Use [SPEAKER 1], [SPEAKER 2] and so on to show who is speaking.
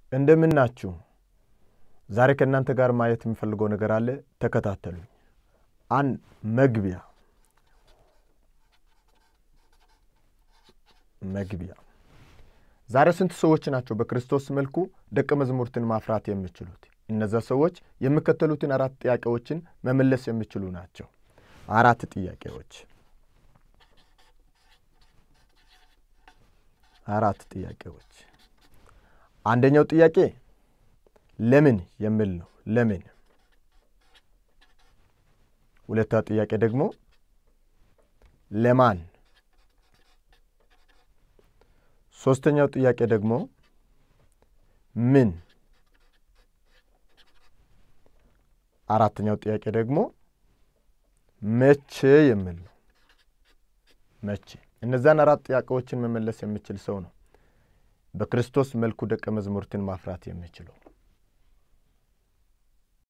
[SPEAKER 1] እንደምን ናችሁ? ዛሬ ከእናንተ ጋር ማየት የሚፈልገው ነገር አለ። ተከታተሉኝ። አንድ መግቢያ መግቢያ ዛሬ ስንት ሰዎች ናቸው በክርስቶስ መልኩ ደቀ መዛሙርትን ማፍራት የሚችሉት? እነዛ ሰዎች የሚከተሉትን አራት ጥያቄዎችን መመለስ የሚችሉ ናቸው። አራት ጥያቄዎች አራት ጥያቄዎች። አንደኛው ጥያቄ ለምን የሚል ነው። ለምን። ሁለተኛው ጥያቄ ደግሞ ለማን። ሶስተኛው ጥያቄ ደግሞ ምን። አራተኛው ጥያቄ ደግሞ መቼ የሚል ነው። መቼ። እነዛን አራት ጥያቄዎችን መመለስ የሚችል ሰው ነው በክርስቶስ መልኩ ደቀ መዛሙርትን ማፍራት የሚችለው።